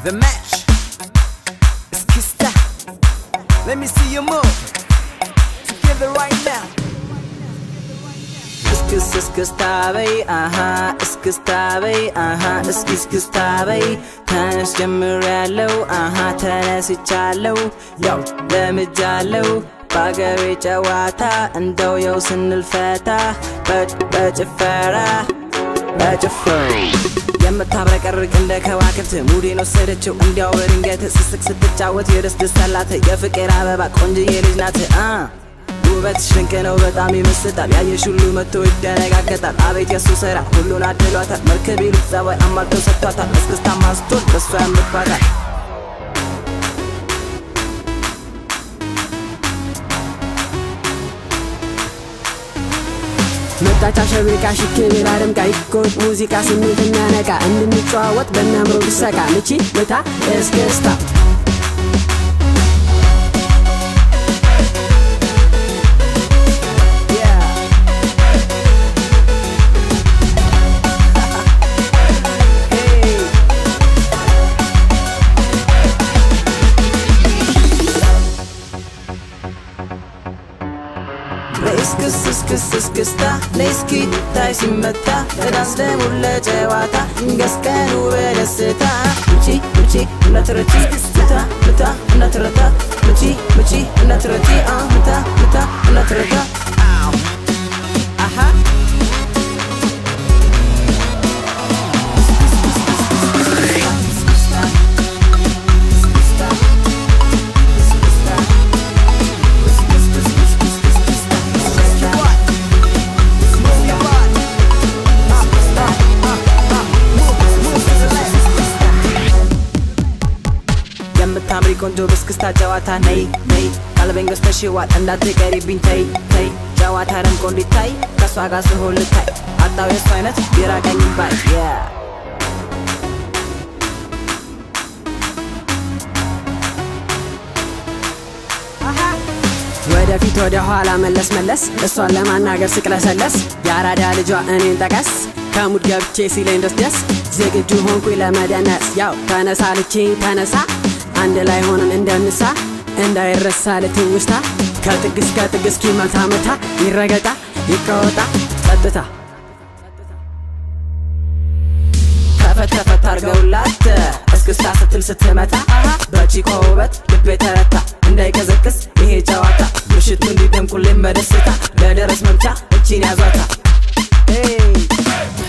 The match is Kista. Let me see you move together right now. እስክስ እስክስታ በይ አሃ እስክስታ በይ አሃ እስኪ እስክስታ በይ ተነስ ጀምሬያለው አሃ ተነስቻለው ያው ለምጃለው በአገሬ ጨዋታ እንደው የው ስንልፈታ በጭፈራ በጭፈራ የምታብረቀርቅ እንደ ከዋክብት ሙዴን ወሰደችው እንዲያው በድንገት ስስቅ ስትጫወት የደስ ደስ አላት የፍቅር አበባ ቆንጅዬ ልጅ ናት አ ውበትሽ ድንቅ ነው በጣም ይመስጣል ያየሽ ሁሉ መጥቶ ይደነጋገጣል አቤት የሱ ስራ ሁሉን አድሏታል መርከብ ይሉት ጸባይ አሟልቶ ሰጥቷታል እስክስታ ማስቶል በሷ ያምባታል መጣች አሸብርቃ ሽክ ብላ ደምቃ ይኮት ሙዚቃ ስሜት የሚያነቃ እንድንጨዋወጥ በሚያምረው ድሰቃ ምቺ ምታ እስክስታ እስክስ እስክስ እስክስታ ነይስኪ ታይ ሲመታ ለዳንስ ደሙን ለጨዋታ እንገስቀኑ በደስታ ምቺ ምቺ እናትረቲ ምታ ምታ እናትረታ ምቺ ምቺ እናትረቲ አ ምታ ምታ እናትረታ አሃ የምታምሪ ቆንጆ በስክስታ ጨዋታ ነይ ነይ ቀልቤን ገዝተሽዋል እንዳትቀሪብኝ ተይ ተይ ጨዋታ ደምቆ እንዲታይ ከእሷ ጋር ስሆን ልታይ አጣው የእሱ አይነት ቢራቀኝ ባይ ወደፊት ወደ ኋላ መለስ መለስ እሷን ለማናገር ስቅለሰለስ የአራዳ ልጇ እኔን ጠቀስ ከሙድ ገብቼ ሲለኝ ደስ ደስ ዝግጁ ሆንኩኝ ለመደነስ ያው ተነሳ ልችኝ ተነሳ አንድ ላይ ሆነን እንደንሳ እንዳይረሳ ልትውስታ ከጥግ እስከ ጥግ እስኪመታ መታ ይረገጣ ይቀወጣ ጸጥታ ከፈት ከፈት አርገውላት እስክስታ ስትል ስትመታ በቺኮ ውበት ልቤ ተረታ እንዳይቀዘቅዝ ይሄ ጨዋታ ምሽቱ እንዲደምቁልን በደስታ ለደረስ መምቻ እቺን ያዟታ